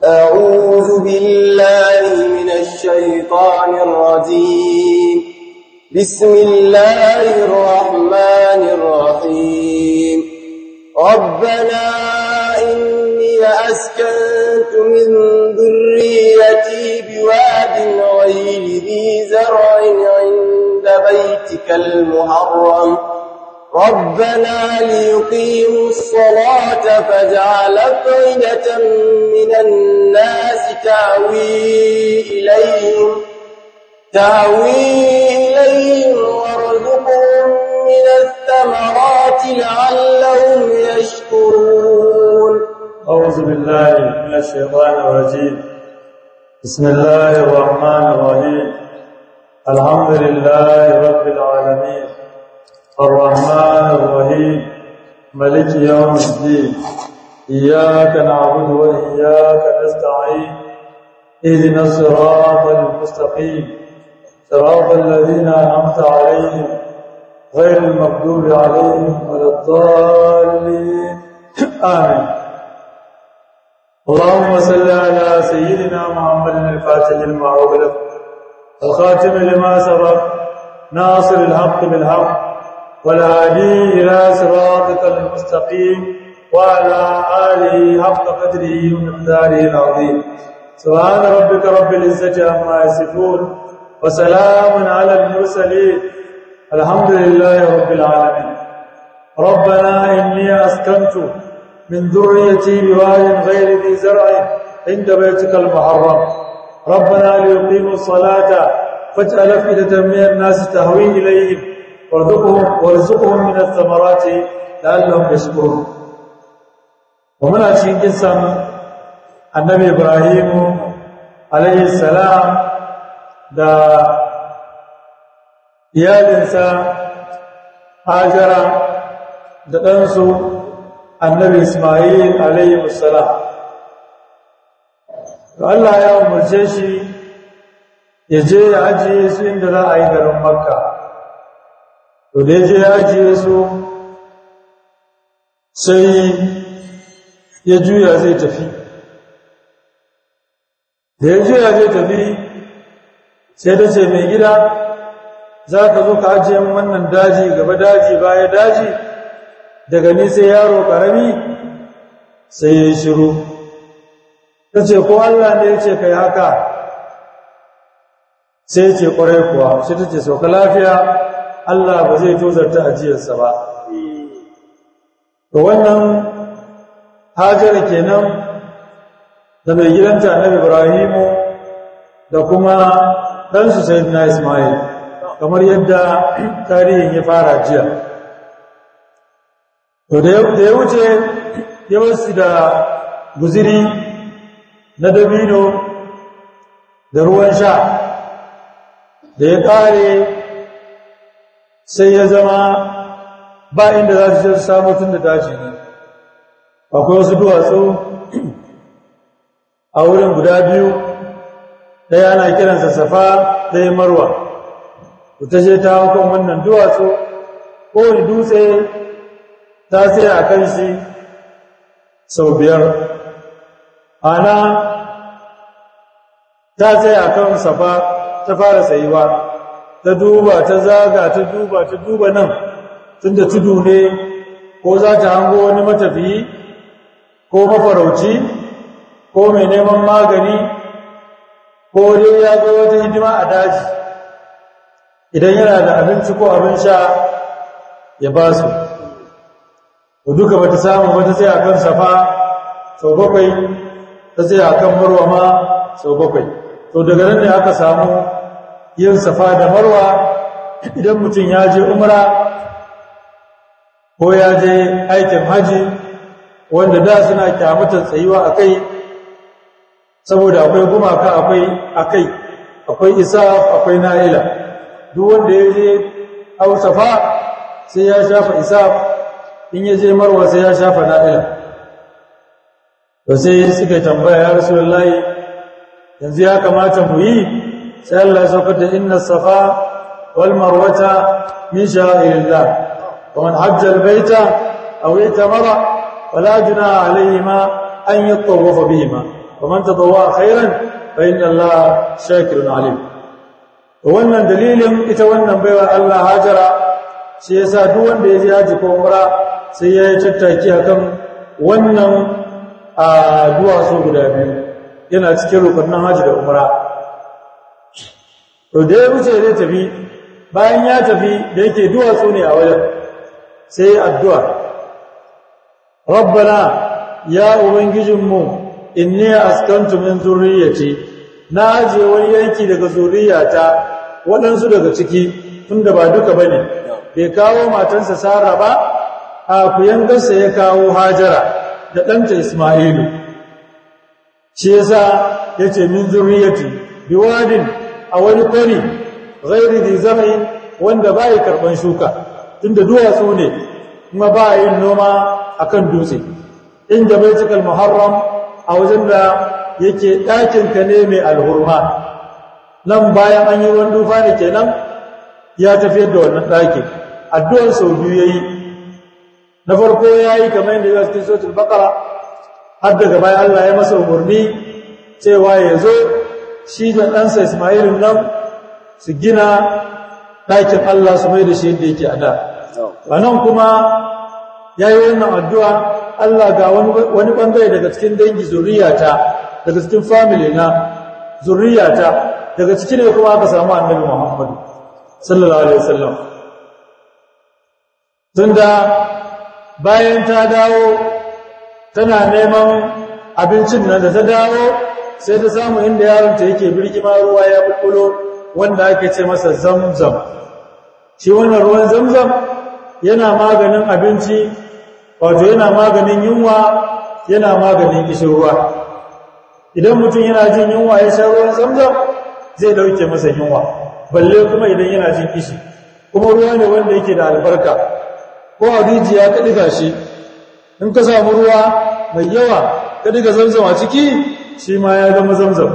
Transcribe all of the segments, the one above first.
أعوذ بالله من الشيطان الرجيم بسم الله الرحمن الرحيم ربنا إني أسكنت من ذريتي بواد غير ذي زرع عند بيتك المحرم ربنا ليقيموا الصلاة فاجعل أفئدة من الناس تهوي إليهم تهوي إليهم وارزقهم من الثمرات لعلهم يشكرون أعوذ بالله من الشيطان الرجيم بسم الله الرحمن الرحيم الحمد لله رب العالمين الرحمن الرحيم ملك يوم الدين إياك نعبد وإياك نستعين اهدنا الصراط المستقيم صراط الذين أنعمت عليهم غير المغضوب عليهم ولا الضالين آمين اللهم صل على سيدنا محمد الفاتح لما أغلق الخاتم لما سبق ناصر الحق بالحق والهادي إلى صراطك المستقيم وعلى آله حق قدره ومقداره العظيم سبحان ربك رب العزة عما يصفون وسلام على المرسلين الحمد لله رب العالمين ربنا إني أسكنت من ذريتي بواد غير ذي زرع عند بيتك المحرم ربنا ليقيموا الصلاة فاجعل أفئدة من الناس تهوي إليهم وارزقهم وارزقهم من الثمرات لعلهم يشكرون ومن أشين قصة النبي إبراهيم عليه السلام da iyalinsa hajara da ɗansu annabi ismail alayhi wassalam Allah ya umarce shi ya je ya ajiye su inda za a yi garin makka to da ya je ya ajiye su sai ya juya zai tafi da ya juya zai tafi sai ta ce mai gida za ka zo ka ajiye wannan daji gaba daji baya daji daga ni sai yaro ƙarami sai ya yi shiru ta ce ko Allah ne ya ce ka yi haka sai ya ce ƙwarai kuwa shi ta ce sauka lafiya Allah ba zai tozarta ajiyarsa ba ga wannan hajar kenan da mai gidanta annabi ibrahimu da kuma ɗansu sai na ismail kamar yadda tarihin ya fara jiya to da ya wuce yawansu da guziri na dabino da ruwan sha da ya ƙare sai ya zama ba inda za su samu tun da daji ne akwai wasu duwatsu a wurin guda biyu ɗaya ana kiransa safa ɗaya marwa ta ce ta hukun wannan duwatsu kowane dutse ta tsaya a kan shi sau biyar ana ta tsaya a kan safa ta fara tsayuwa ta duba ta zaga ta duba ta duba nan tun da tudu ne ko za ta hango wani matafiyi ko mafarauci ko mai neman magani ko dai ya ga wata hidima a daji idan yana da abinci ko abin sha ya ba su ko duka bata samu wata sai akan safa sau bakwai ta sai akan marwa ma sau bakwai to daga nan ne aka samu yin safa da marwa idan mutum ya je umra ko ya je aikin haji wanda da suna kyamatar tsayuwa a kai saboda akwai gumaka akwai akai akwai isaf akwai na'ila duk wanda ya je hausafa sai ya shafa isaf in ya je marwa sai ya shafa na'ila to sai suka tambaya ya rasulullahi yanzu ya kamata mu yi sai Allah ya saukar da inna safa wal marwata min sha'irillah wa man hajja al baita aw itamara fala junaha alayhima an yatawafa bihima faman tadawwa khairan fa inna Allah shakirun alim to wannan dalilin ita wannan baiwa Allah Hajara shi yasa duk wanda ya je haji ko umra sai ya yi tattaki akan wannan a duwatsu guda biyu yana cikin rukunin haji da umra to da ya wuce zai tafi bayan ya tafi da yake duwatsu ne a wajen sai addu'a rabbana ya ubangijinmu inni askantu min zurriyyati na ajiye wani yanki daga zuriyata waɗansu daga ciki tunda ba duka bane bai kawo matansa Sara ba a kuyangarsa ya kawo Hajara da ɗanta Isma'ilu shi yasa yace min zurriyyati biwadin a wani kwari ghairi di zar'in wanda bai karban shuka tunda duwatsu ne kuma ba yin noma akan dutse inda baitul muharram a wajen da yake ɗakin ka ne mai alhurma nan bayan an yi ruwan dufa ne kenan ya tafiyar da wannan ɗakin addu'ar sau biyu yayi na farko yayi kamar yadda ya cikin suratul baqara har daga bayan Allah ya masa umarni cewa ya zo shi da ɗansa Ismailun nan su gina ɗakin Allah su mai da shi yadda yake a da. nan kuma ya yi wannan addu'a Allah ga wani ɓangare daga cikin dangi zuriyata, daga cikin family na zuriyata, daga cikin ne kuma aka samu annabi Muhammadu, sallallahu Alaihi wasallam. Tunda bayan ta dawo tana neman abincin nan da ta dawo sai ta samu inda yaronta yake birgima ruwa ya bulbulo wanda ake ce masa zamzam shi wannan ruwan zamzam yana maganin abinci wato yana maganin yunwa yana maganin kishin ruwa idan mutum yana jin yunwa ya sha ruwan zamzam zai dauke masa yunwa balle kuma idan yana jin kishi kuma ruwa ne wanda yake da albarka ko a rijiya ka diga shi in ka samu ruwa mai yawa ka diga zamzam a ciki shi ma ya zama zamzam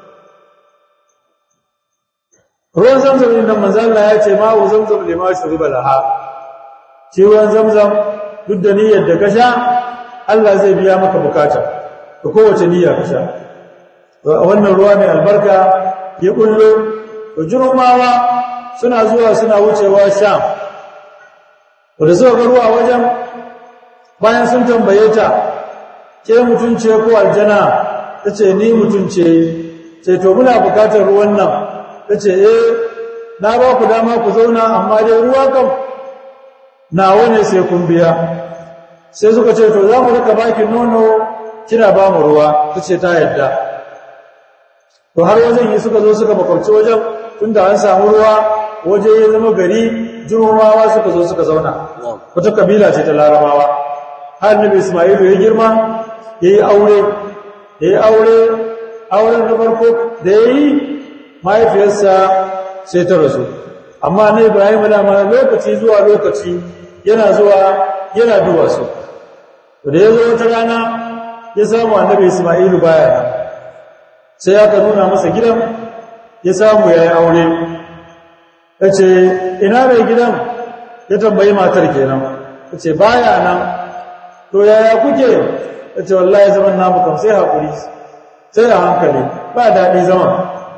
ruwan zamzam din nan manzo Allah ya ce ma'u zamzam lima shuriba laha shi ruwan zamzam duk da niyyar da ka sha Allah zai biya maka bukata da kowace niyya ka sha wannan ruwa mai albarka ya bullo to jurumawa suna zuwa suna wucewa sham wanda suka ga ruwa wajen bayan sun tambaye ta ke mutunce ko aljana ta ce ni mutunce ce to muna bukatar ruwan nan ta ce eh na ba ku dama ku zauna amma dai ruwa kam nawa ne sai kun biya sai suka ce to za mu rika baki nono kina ba mu ruwa ta ce ta yadda to har wajen yi suka zo suka makwabci wajen tunda an samu ruwa waje ya zama gari jirumawa suka zo suka zauna wata kabila ce ta larabawa har nabi ismailu ya girma ya yi aure ya yi aure auren na farko da ya yi mahaifiyarsa sai ta rasu amma na ibrahim dama lokaci zuwa lokaci yana zuwa yana duba su da ya zo wata rana ya samu annabi ismailu baya nan sai aka nuna masa gidan ya samu ya yi aure ya ce ina mai gidan ya tambayi matar kenan ya ce baya nan to yaya kuke ya ce wallahi zaman namu kam sai haƙuri sai a hankali ba daɗi zaman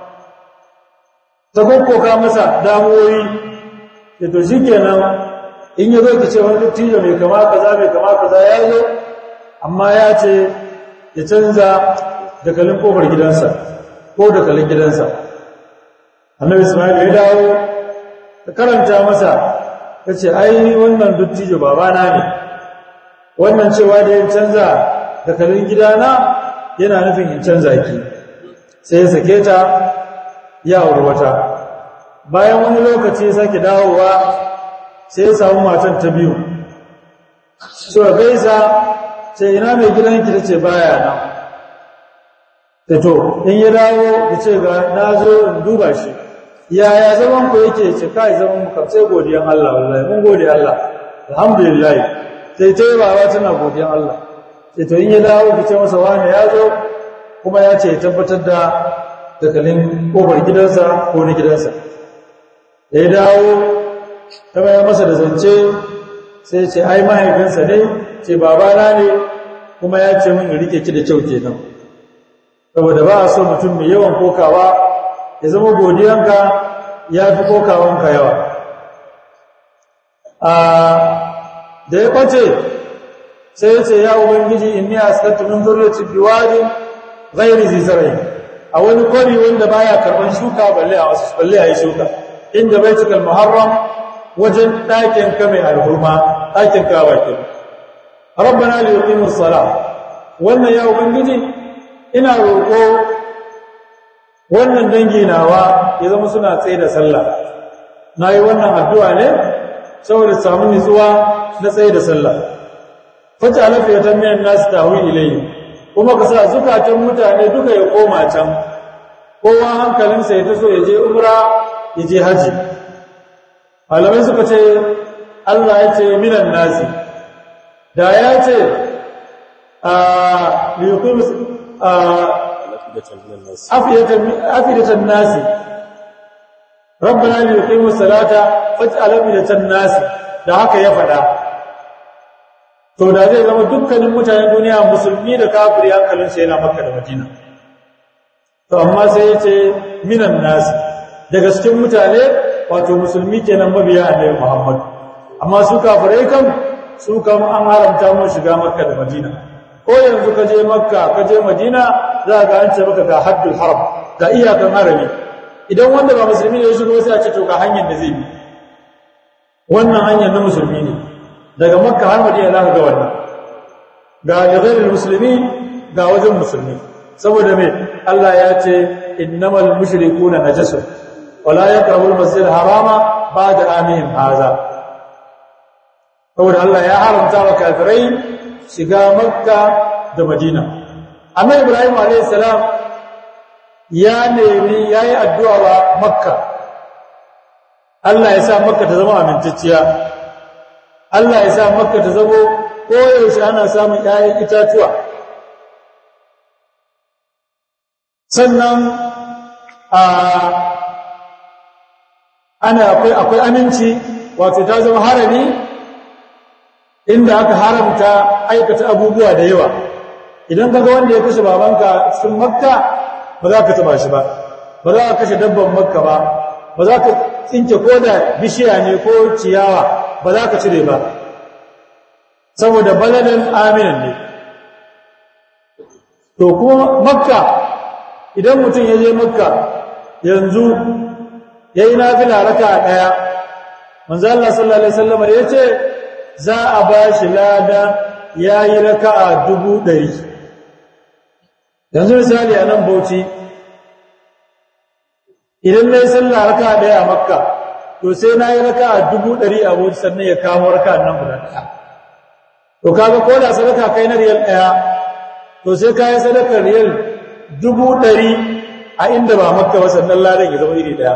ta kokkoka masa damuwoyi da to shi kenan in ya zo ki ce wani dattijo mai kama kaza mai kama kaza ya zo amma ya ce ya canza dakalin kofar gidansa ko dakalin gidansa annabi ismail ya dawo ta karanta masa ta ce ai wannan dattijo babana ne wannan cewa da yin canza dakalin gidana yana nufin in canza ki sai ya sake ta ya auri wata bayan wani lokaci ya sake dawowa sai ya samu matan ta biyu so gaisa ce ina mai gidanki ta ce baya nan ta to in ya dawo da ce ga na zo in duba shi yaya zaman ku yake ce kai zaman mu kam sai godiyan Allah wallahi mun gode Allah alhamdulillah sai ta yi baba tana godiyan Allah sai to in ya dawo ki ce masa wani ya zo kuma ya ce tabbatar da dakalin kofar gidansa ko na gidansa ya dawo ta bayan masa da zance sai ce ai mahaifinsa ne ce babana ne kuma ya ce min rike ki da kyau kenan saboda ba a so mutum mai yawan kokawa ya zama godiyanka ya fi kokawanka yawa da ya kwace sai ya ce ya ubangiji inni asqatu min dhurriyyati biwadin ghairi zizrai a wani kwari wanda baya karban shuka balle a wasu balle a yi shuka inda baitul muharram wajen ɗakin ka mai alhurma ɗakin ka bakin rabbana li yuqimus salah wannan ya ubangiji ina roƙo wannan dangi nawa ya zama suna tsaye da sallah nayi wannan addu'a ne saboda samu nutsuwa na tsaye da sallah fata alafiyatan minan nas tahwi ilayhi kuma ka sa zukatan mutane duka ya koma can kowa hankalinsa ya taso ya je umra ya je haji malamai suka ce Allah ya ce minan nasi da ya ce a liyukum a afidatan nasi rabbana liyuqimus salata faj'al afidatan nasi da haka ya faɗa to da zai zama dukkanin mutanen duniya musulmi da kafiri hankalinsa yana makka da madina to amma sai ya ce minan nasi daga cikin mutane wato musulmi kenan mabiya annabi muhammad amma su kafirai kan su kan an haramta mu shiga makka da madina ko yanzu ka je makka ka je madina za ga an ce maka ga haddul haram ga iyakan harami idan wanda ba musulmi ne ya shigo sai a ce to ga hanyar da zai bi wannan hanyar na musulmi ne daga makka har madina za ka ga wannan ga ghairul musulmi ga wajen musulmi saboda me Allah ya ce innamal mushrikuna najasun wala yaqrabul masjidal harama ba'da amihim haza saboda Allah ya haramta wa kafirai shiga makka da madina amma ibrahim alayhi salam ya nemi yayi addu'a wa makka Allah ya sa makka ta zama amintacciya Allah ya sa makka ta zamo koyaushe ana samun ƴaƴan itatuwa sannan a ana akwai akwai aminci wato ta zama harami inda aka haramta aikata abubuwa da yawa idan kaga wanda ya kashe babanka cikin makka ba za ka taba shi ba ba za ka kashe dabban makka ba ba za ka tsinke ko da bishiya ne ko ciyawa ba za ka cire ba saboda baladan aminan ne to kuma makka idan mutum ya je makka yanzu ya yi nafila raka ɗaya manzo Allah sallallahu alaihi wasallam ya ce za a ba shi lada ya yi raka'a dubu ɗari yanzu misali a nan bauchi idan na yi sallah raka'a ɗaya a makka to sai na yi raka'a dubu ɗari a bauchi sannan ya kamo raka'a nan guda ɗaya to kaga ko da sadaka kai na riyal ɗaya to sai ka yi sadakar riyal dubu ɗari a inda ba makka ba sannan ladan ya zama iri ɗaya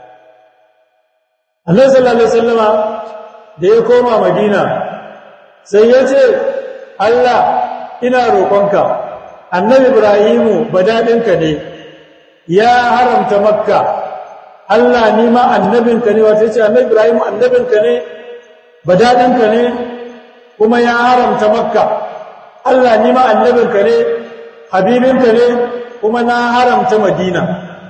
annabi sallallahu alaihi wasallama da ya koma madina sai ya ce Allah ina roƙonka annabi ibrahimu badadinka ne ya haramta makka Allah ni ma annabinka ne wato yace annabi ibrahimu annabinka ne badadinka ne kuma ya haramta makka Allah ni ma annabinka ne habibinka ne kuma na haramta madina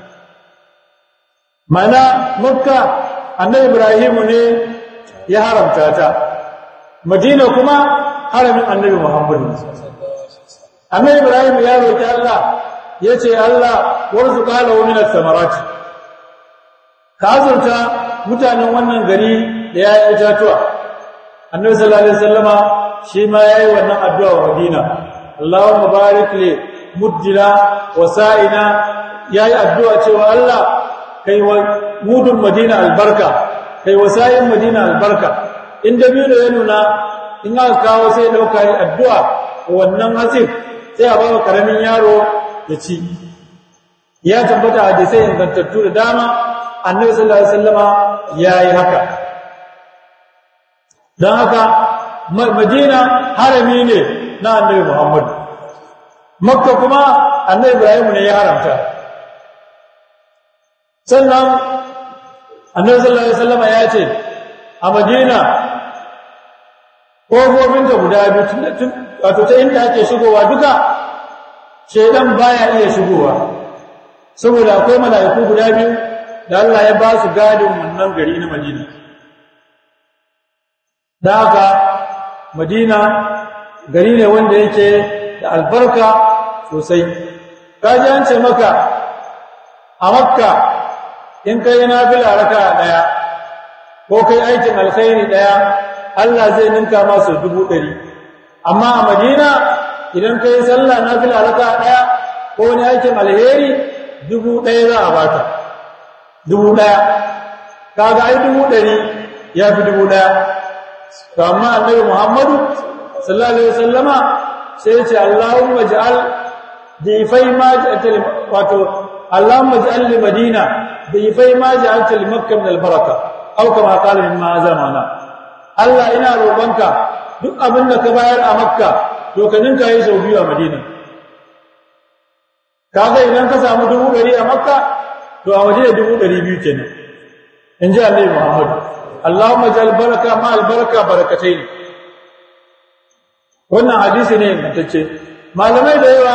mana makka annabi ibrahimu ne ya haramta ta madina kuma haramin annabi muhammadu annabi ibrahim ya roki Allah yace Allah warzuqa lahu min ath-thamarat ka azurta mutanen wannan gari da yayi itatuwa annabi sallallahu alaihi wasallama shi ma yayi wannan addu'a wa madina Allahumma barik li muddina wa sa'ina yayi addu'a cewa Allah kai wa mudun madina albarka kai wasayin madina albarka in dabino ya nuna in aka kawo sai dauka yi addu'a wannan hatsin sai a bawa karamin yaro ya ci ya tabbata a sai ingantattu da dama annabi sallallahu alaihi wasallama yayi haka dan haka madina harami ne na annabi muhammad makka kuma annabi ibrahim ne ya haramta sannan annabi sallallahu alaihi wasallam ya ce a madina kofofinta guda biyu wato ta inda ake shigowa duka shedan baya iya shigowa saboda akwai mala'iku guda biyu da Allah ya ba su gadin wannan gari na Madina da haka Madina gari ne wanda yake da albarka sosai kaji an ce maka a makka in kai nafila raka daya ko kai aikin alkhairi daya Allah zai ninka masu dubu ɗari amma a madina idan kai sallah nafila raka daya ko wani aikin alheri dubu ɗaya za a baka dubu ɗaya kaga ai dubu ɗari ya fi dubu ɗaya to amma annabi muhammadu sallallahu alaihi wasallama sai ya ce Allahumma ja'al difai ma ja'al wato Allahumma ja'al li Madina difai ma ja'alta li Makkah min al-baraka aw kama qala min ma zamana Allah ina roƙonka duk abin da ka bayar a Makka to ka ninka yi sau biyu a Madina kaga idan ka samu dubu ɗari a Makka to a Madina dubu ɗari biyu kenan in ji Annabi Muhammad Allahumma ja'al baraka ma al-baraka barakatayn wannan hadisi ne ingantacce malamai da yawa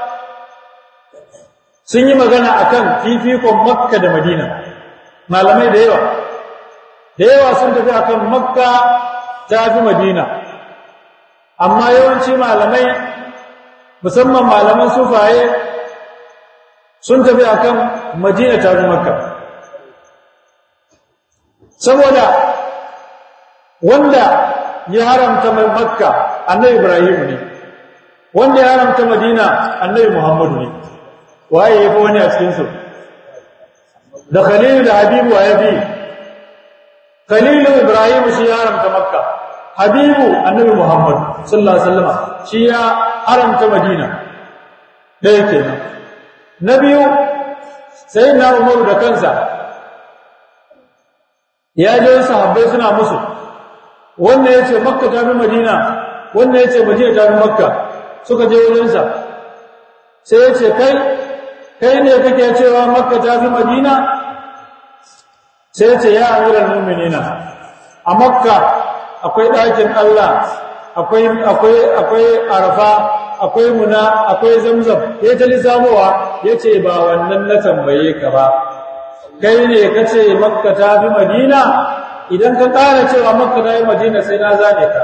sun yi magana akan fifikon makka da madina malamai da yawa da yawa sun tafi akan makka ta fi madina amma yawanci malamai musamman malaman sufaye sun tafi akan madina ta fi makka saboda wanda ya haramta mai makka annabi ibrahim ne wanda ya haramta madina annabi muhammadu ne waye yafi wani a cikin su da khalilu da habibu waye bi khalilu ibrahim shi ya haramta makka habibu annabi muhammad sallallahu alaihi wasallam shi ya haramta madina da yake nan na biyu sai na umaru da kansa ya je sahabbai suna musu wannan ya ce makka ta fi madina wannan ya ce madina ta fi makka suka je wurinsa sai ya ce kai kai ne kake cewa makka ta fi madina sai ya ce ya amiral mu'minina a makka akwai ɗakin allah akwai akwai akwai arfa akwai muna akwai zamzam ya ta lissamowa ya ce ba wannan na tambaye ka ba kai ne ka ce makka ta fi madina idan ka ƙara cewa makka ta fi madina sai na zane ka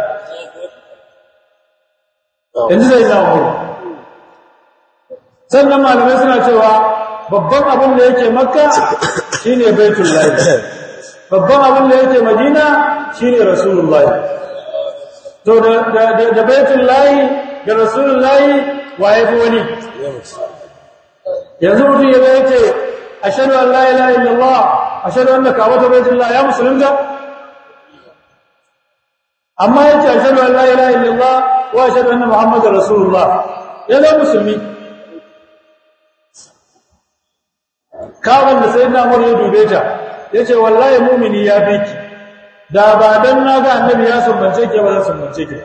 yanzu zai na umaru sannan malamai suna cewa babban abin da yake makka shine baitul lahi babban abin da yake madina shine rasulullahi to da baitul lahi da rasulullahi waye fi wani yanzu mutum ya zai ce ashhadu an la ilaha illallah ashhadu anna ka'bata baitullah ya musulunta amma yace ashhadu an la ilaha illallah wa ashhadu anna muhammadar rasulullah ya zama musulmi kawon da sai na ya dube ta yace wallahi mu'mini ya fi ki da ba dan na ga annabi ya sumbance ke ba zan sumbance ke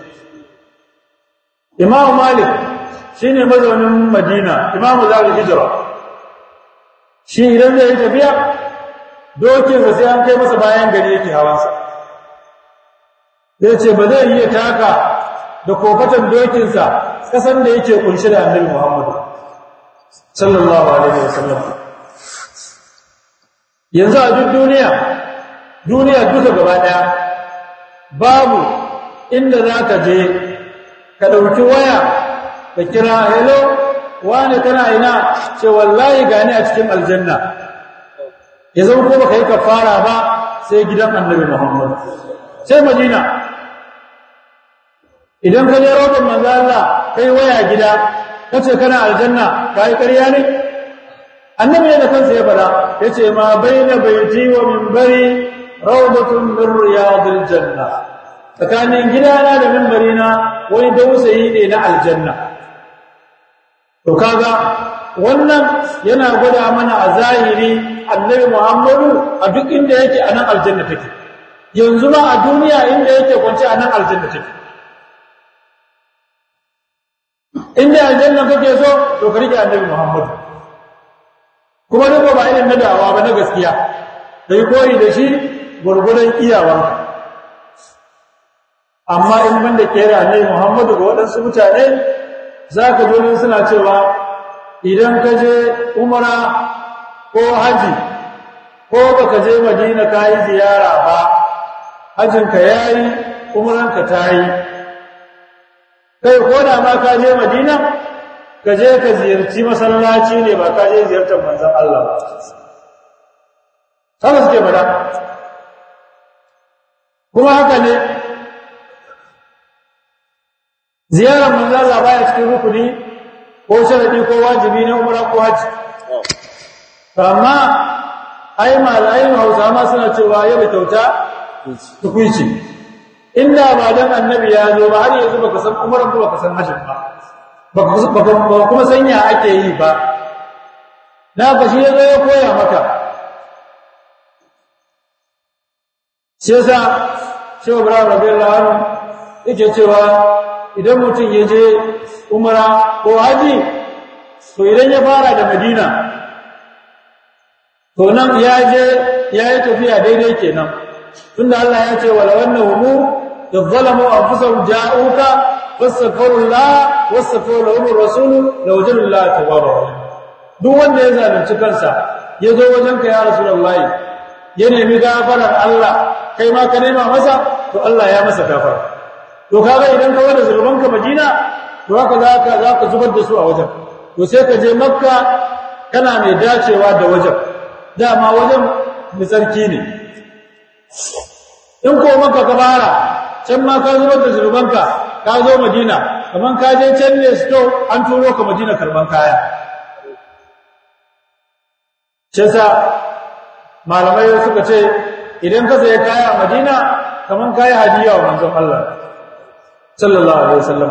Imam Malik shine mazaunin Madina Imam Zalil Hijra shi idan zai tafiya dokin sa sai an kai masa bayan gari yake hawansa yace ba zai iya taka da kofatan dokin sa kasan da yake kunshi da Annabi Muhammad sallallahu alaihi wasallam yanzu a duk duniya duniya duka gaba daya babu inda zaka je ka ɗauki waya ka kira hello wani kana ina ce wallahi gani a cikin aljanna ya zama ko baka yi kafara ba sai gidan annabi Muhammad sai Madina idan ka je roƙon manzo Allah kai waya gida kace kana aljanna kai ƙarya ne annabi ne da kansa ya fada yace ma baina baiti wa minbari rawdatun min riyadil janna tsakanin gidana da mimbarina wani dausayi ne na aljanna to kaga wannan yana gwada mana a zahiri annabi Muhammadu a duk inda yake anan aljanna take yanzu ma a duniya inda yake kwance anan aljanna take inda aljanna kake so to ka rike annabi Muhammadu kuma duk ba irin na dawa ba na gaskiya kai koyi da shi gurgurdan iyawanka amma in banda kera ne Muhammadu ga waɗansu mutane za ka jonin suna cewa idan ka je umara ko haji ko baka je madina ka yi ziyara ba hajinka ya yi umaranka ta yi kai ko da ma ka je madina ka je ka ziyarci masallaci ne ba ka je ziyartar manzan Allah ba haka suke bada kuma haka ne ziyarar manzan Allah baya cikin rukuni ko sharadi ko wajibi na umara ko haji amma ai malayin hausa ma suna cewa yau kyauta tukuici inda ba dan annabi ya zo ba har yanzu baka san umaran ba baka san hajjin ba baka kuma san ya ake yi ba na ka shi yazo ya koya maka shi yasa shehu ibrahim radiyallahu anhu yake cewa idan mutum ya je umara ko haji to idan ya fara da madina to nan ya je ya yi tafiya daidai kenan tunda Allah ya ce wala wannan إذ ظلموا أنفسهم جاءوك فاستغفروا الله واستغفروا لهم الرسول لوجدوا الله توابا رحيما duk wanda ya zalunci kansa ya zo wajenka ya rasulullahi ya nemi gafarar Allah kai ma ka nema masa to Allah ya masa gafara to kaga idan ka wada zulmanka Madina to haka zaka zaka zubar da su a wajen to sai ka je Makka kana mai dacewa da wajen dama wajen misarki ne in ko Makka ka fara can ma ka zubar da zurbanka ka zo madina kaman ka je can ne sto an turo ka madina karban kaya sa malamai suka ce idan ka sayi kaya a madina kaman kayi hadiya wa manzon Allah sallallahu alaihi wasallam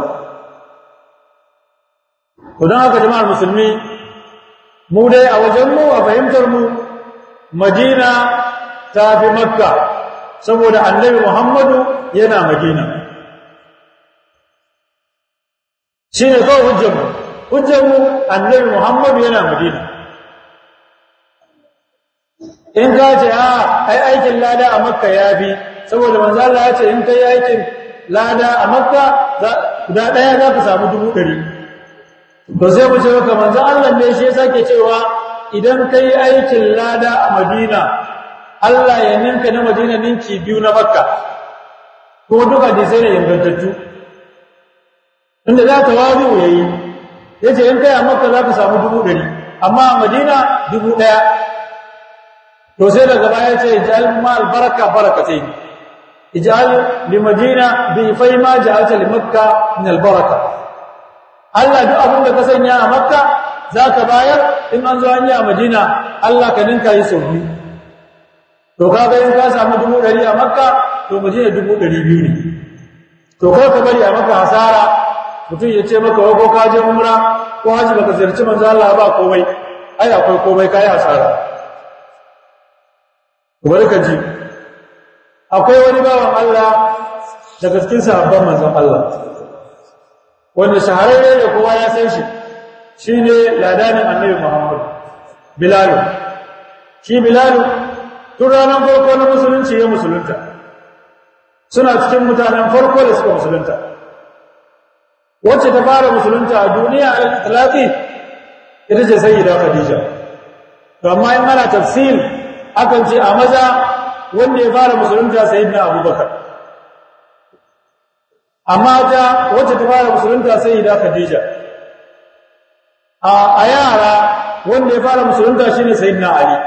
to don haka jama'ar musulmi mu dai a wajen mu a fahimtar mu madina ta fi makka saboda annabi Muhammadu yana Madina shine kawai hujjarmu hujjarmu annabi Muhammadu yana Madina in ka ce a ai aikin lada a Makka yafi saboda manzo Allah ya ce in kai aikin lada a Makka guda daya za ka samu dubu ɗari to sai mu ce maka manzo Allah ne shi yasa ke cewa idan kai aikin lada a Madina Allah ya ninka na Madina ninki biyu na Makka ko duka da sai ne ingantattu inda za ta wazu yayi yace in kai a Makka za ka samu dubu ɗari amma a Madina dubu ɗaya to sai daga baya ce ij'al ma albaraka barakatai ij'al li Madina bi fai ma ja'alta li Makka min albaraka Allah duk abin da ka sanya a Makka zaka bayar in an zo an yi a Madina Allah ka ninka yi sau biyu to kaga in ka samu dubu ɗari a makka to madina dubu ɗari biyu ne to kai ka bari a maka hasara mutum ya ce maka ko ka je umra ko haji baka ziyarci manzo Allah ba komai ai akwai komai kai hasara bari ka ji akwai wani bawan Allah daga cikin sahabban manzon Allah wanda shahararre da kowa ya san shi shine ladanin annabi Muhammad Bilal shi Bilal tun ranar farko na musulunci ya musulunta suna cikin mutanen farko da suka musulunta wacce ta fara musulunta a duniya a talafi ita ce sayyida khadija to amma in ana tafsir akan ce a maza wanda ya fara musulunta sayyidina abubakar amma ta wacce ta fara musulunta sayyida khadija a yara wanda ya fara musulunta shine sayyidina ali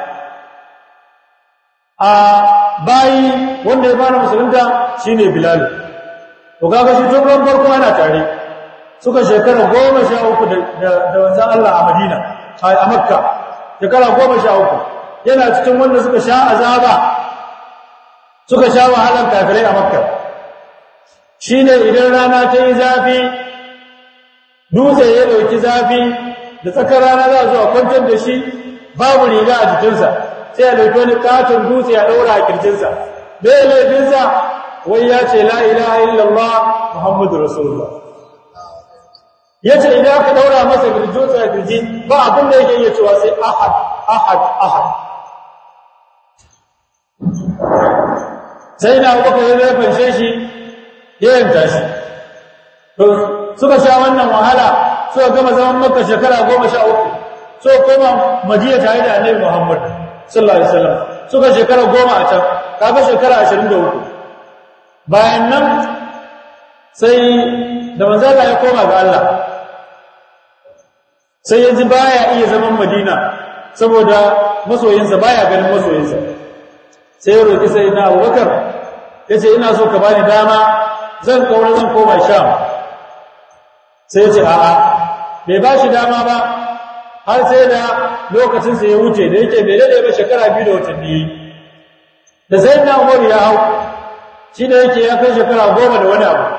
a bayi wanda ya fara musulunta shine Bilal to kaga shi tun ran farko ana tare suka shekara 13 da da wanzan Allah a Madina a Makka shekara 13 yana cikin wanda suka sha azaba suka sha wahalar kafirai a Makka shine idan rana ta yi zafi dutse ya dauki zafi da tsakar rana za zuwa kwantar da shi babu riga a jikinsa sai a ɗauki wani katon dutse a ɗaura a kirjinsa bai laifinsa wai ya ce la ilaha illallah muhammadu rasulullah ya ce idan aka ɗaura masa kirjinsa a kirji ba abin da yake iya cewa sai ahad ahad ahad sai na kuka yi zai fanshe shi ya yanta shi to suka sha wannan wahala suka gama zaman makka shekara goma sha uku so koma madina tare da annabi muhammad sallallahu alaihi wasallam suka shekara goma a can kaga shekara ashirin da uku bayan nan sai da manzala ya koma ga Allah sai ya ji baya iya zaman madina saboda masoyinsa baya ganin masoyinsa sai ya roƙi sai na abubakar ya ce ina so ka bani dama zan kaura zan koma sham sai ya ce a'a bai ba shi dama ba har sai da lokacinsa ya wuce da yake bai daɗe ba shekara biyu da watanni da sai na umaru ya hau shi da yake ya kai shekara goma da wani abu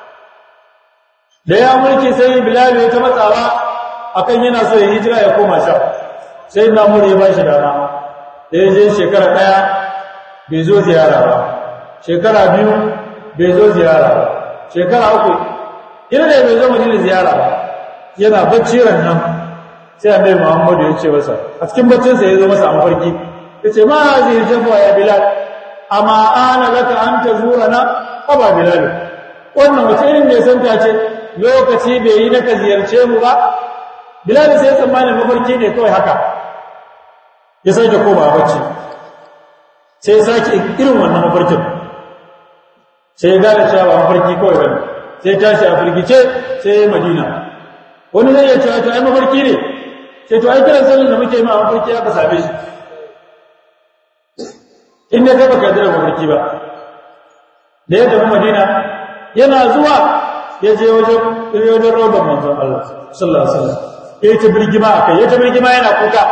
da ya mulki sai bilal ya ta matsawa akan yana so ya hijira ya koma sham sai na umaru ya ba shi dama da ya je shekara ɗaya bai zo ziyara ba shekara biyu bai zo ziyara ba shekara uku ina da bai zo madina ziyara ba yana bacci nan sai annabi Muhammad ya ce masa a cikin baccin sa yazo masa amfarki yace ma zai jafa ya bilal amma ana laka an tazurana aba bilal wannan wace irin ne san ta ce lokaci bai yi naka ziyarce mu ba bilal sai ya tsammani mafarki ne kawai haka ya sake koma bacci sai ya sake irin wannan mafarkin sai ya gane cewa ba mafarki kawai bane sai tashi a firgice sai ya madina wani zai ya cewa to ai mafarki ne sai to ai kiran sallar da muke yi ma mafarki aka same shi in ne kai baka da mafarki ba da ya tafi madina yana zuwa ya je wajen wajen roban manzon Allah sallallahu alaihi wasallam ya ta birgima akai ya ta birgima yana kuka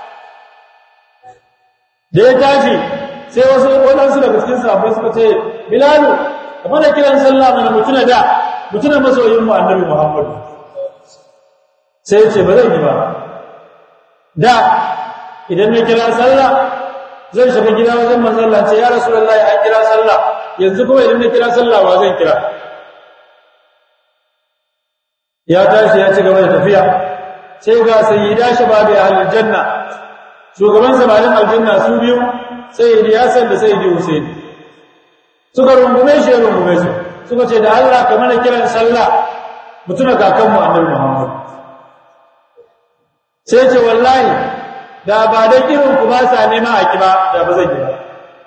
da ya tashi sai wasu waɗansu daga cikin sahabbai suka ce bilalu kamar da kiran sallah mana mutuna da mutuna masoyin mu annabi muhammadu sai ya ce ba zan yi ba da idan na kira sallah zan shiga gida wajen manzalla ce ya rasulullahi an kira sallah yanzu kuma idan na kira sallah wa zan kira ya tashi ya ci gaba da tafiya sai ga sayyida shababi ahlul janna shugaban samarin aljanna su biyu sayyidi hasan da sayyidi husain suka rungume shi ya rungume su suka ce da Allah ka mana kiran sallah mutuna kakanmu annabi Muhammad sai ce wallahi da ba da irin ku ba sa nema a kiba da ba zan yi ba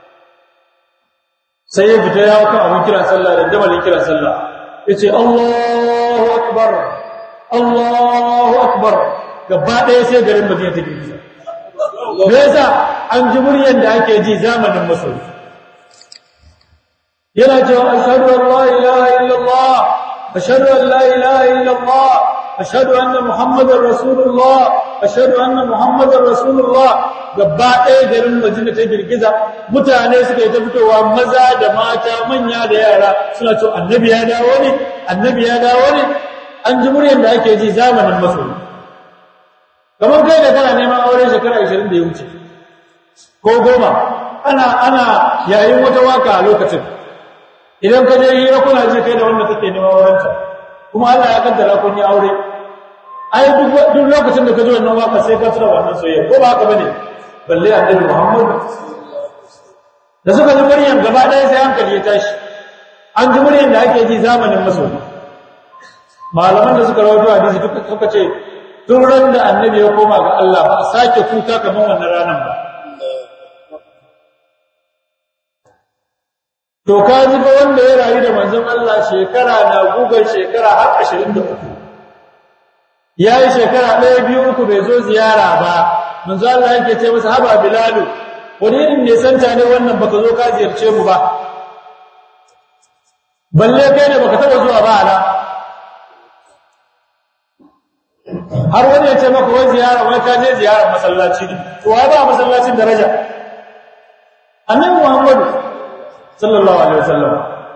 sai ya fita ya kan abin kiran sallah da damalin kiran sallah yace Allahu akbar Allahu akbar gaba ɗaya sai garin Madina ta girgiza me yasa an ji muryar da ake ji zamanin masoyi yana cewa ashhadu an la ilaha illallah ashhadu an la ilaha illallah ashhadu anna muhammadar rasulullah ashhadu anna muhammadar rasulullah gaba ɗaya garin Madina ta girgiza mutane suka yi ta fitowa maza da mata manya da yara suna cewa annabi ya dawo ne annabi ya dawo ne an ji muryar da ake ji zamanin masoyi kamar kai da kana neman aure shekara 20 da ya wuce ko goma ana ana yayin wata waka a lokacin idan ka je hira kuna ji kai da wanda kake neman aurenta kuma Allah ya kaddara kun yi aure ai duk duk lokacin da ka ji wannan waka sai ka tura wannan soyayya ko ba haka bane balle annabi Muhammad da suka ji muryan gaba ɗaya sai hankali ya tashi an ji muryan da ake ji zamanin masoyi malaman da suka rawaito hadisi duk suka ce tun ran da annabi ya koma ga Allah ba a sake kuka kamar wannan ranar ba to ka ji ba wanda ya rayu da manzon Allah shekara na gugan shekara har 23 yayi shekara ɗaya biyu uku bai zo ziyara ba manzon Allah yake ce masa haba bilalu wani irin ne santa ne wannan baka zo ka ziyarce mu ba balle kai ne baka taba zuwa ba ala har wani ya ce maka wai ziyara wai ka je ziyarar masallaci ne to wai ba masallacin daraja annabi muhammadu sallallahu alaihi wasallam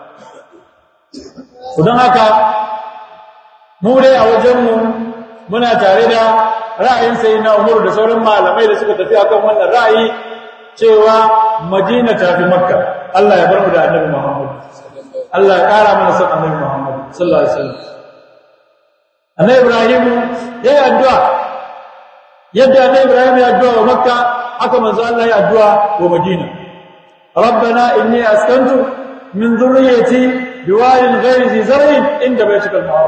don haka mu dai a wajenmu muna tare da ra'ayin sayyidina Umar da sauran malamai da suka tafi akan wannan ra'ayi cewa Madina ta fi Makka Allah ya bar mu da Annabi Muhammad Allah ya kara mana son Annabi Muhammad sallallahu alaihi wasallam Annabi Ibrahim ya yi addu'a yadda Annabi Ibrahim ya addu'a wa Makka haka manzo Allah ya addu'a wa Madina ربنا إني أسكنت من ذريتي بواد غير ذي زرع عند بيتك المحرم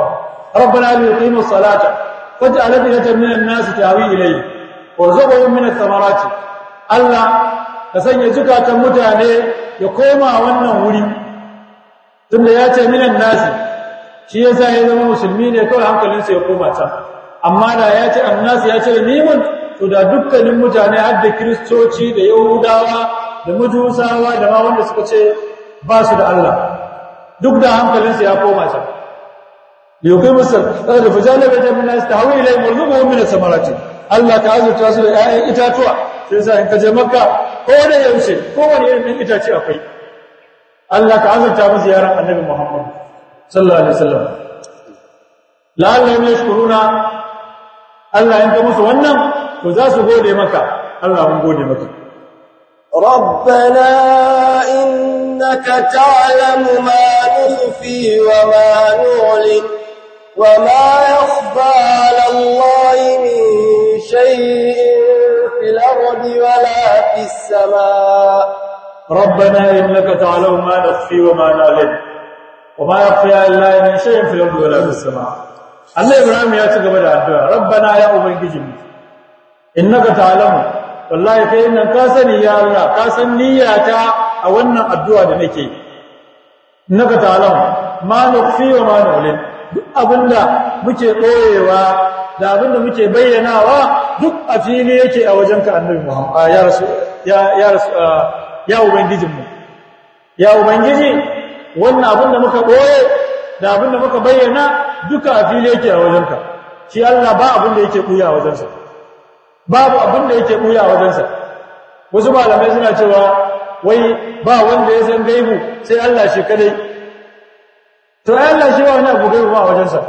rabbana li yuqimu salata faj'al afidatan minan nasi tahwi ilayhi warzuqhum min ath-thamarati Allah ka sanya zukatan mutane ya koma wannan wuri tunda ya ce minan nasi shi yasa ya zama musulmi ne kawai hankalinsa ya koma can amma da ya ce annas ya ce mimun to da dukkanin mutane har da kristoci da yahudawa da majusawa da ma wanda suka ce ba su da Allah duk da hankalinsa ya koma can yukai musal da fajala bai ta min istahawi ilay murzuquhum min samarati Allah ta azurta su da ƴaƴan itatuwa sai sa in ka je makka ko da yaushe ko wani irin itace akwai Allah ta azurta musu yaran annabi Muhammad sallallahu alaihi wasallam la'allahum yashkuruna Allah in ka musu wannan to za su gode maka Allah mun gode maka ربنا إنك تعلم ما نخفي وما نعلن وما يخفى على الله من شيء في الأرض ولا في السماء ربنا إنك تعلم ما نخفي وما نعلن وما يخفى على الله من شيء في الأرض ولا في السماء Allah Ibrahim ya ci gaba da addu'a rabbana ya ubangijinmu innaka ta'lamu wallahi kai nan ka sani ya Allah ka san niyyata a wannan addu'a da nake innaka ta'lamu ma nukhfi wa ma nu'lin duk abinda muke koyewa da abinda muke bayyanawa duk a fili yake a wajenka annabi Muhammad ya rasu ya ya rasu ya ubangijinmu ya ubangiji wannan abinda muka koye da abinda muka bayyana duka a fili yake a wajenka shi Allah ba abin da yake buya a wajensa babu abin da yake buya a wajensa wasu malamai suna cewa wai ba wanda ya san gaibu sai Allah shi kadai to ai Allah shi ba wani abu gaibu ba a wajensa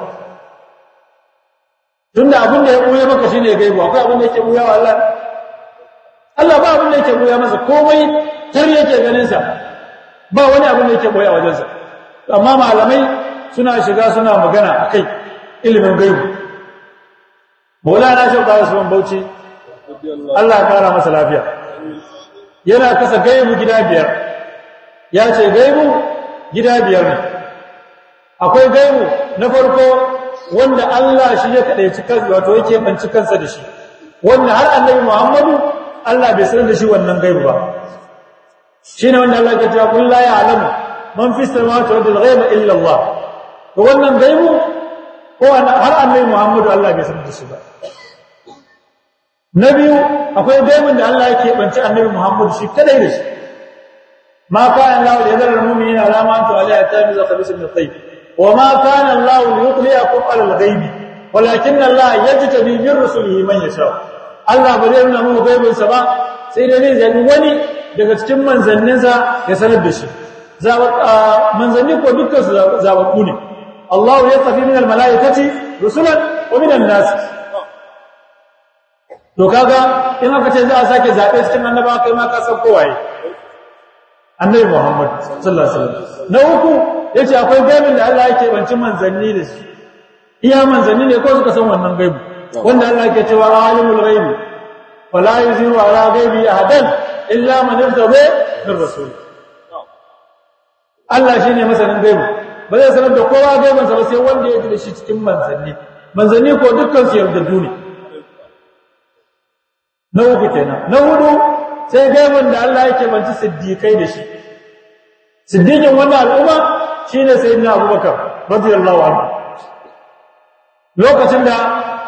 tunda abin da ya buya maka shine gaibu akwai abin da yake buya wa Allah Allah ba abin da yake buya masa komai tar yake ganin sa ba wani abin da yake buya a wajensa amma malamai suna shiga suna magana a kai ilimin gaibu maulana shi ba su bauchi Allah ya kara masa lafiya yana kasa gaibu gida biyar ya ce gaibu gida biyar ne akwai gaibu na farko wanda Allah shi ya kadaici kansa wato yake banci kansa da shi wanda har annabi Muhammadu Allah bai sanar da shi wannan gaibu ba shine wanda Allah ya ce kullu la ya'lamu man fi samawati wal ghaiba illa Allah to wannan gaibu ko har annabi Muhammadu Allah bai sanar da shi ba na biyu akwai gaibun da Allah yake banci annabi Muhammadu shi kadai da shi ma kana Allah li yadhara al-mu'minina ala ma antu alayhi tamiza khabisa min at-tayyib wa ma kana Allah li yuqliyakum ala al-ghaib walakin Allah yajtabi min rusulihi man yasha Allah ba zai nuna mu gaibun sa ba sai dai zai zabi wani daga cikin manzanninsa ya sanar da shi manzanni ko dukkan su zababbu ne Allah ya tafi min almalaikati rusulan wa min an-nas to kaga in aka ce za a sake zabe cikin annaba kai ma ka san kowaye annabi Muhammad sallallahu alaihi wasallam na uku yace akwai gaibin da Allah yake banci manzanni da shi iya manzanni ne ko suka san wannan gaibu wanda Allah yake cewa alimul ghaibi wala yuziru ala ghaibi ahadan illa man irtada min rasul Allah shine masanin gaibu ba zai sanar da kowa gaibansa ba sai wanda ya ji da shi cikin manzanni manzanni ko dukkan su yardaddu ne na uku kenan na hudu sai gaiban da Allah yake banci siddiqai da shi siddiqin wannan al'umma shine sayyidina Abubakar radiyallahu anhu lokacin da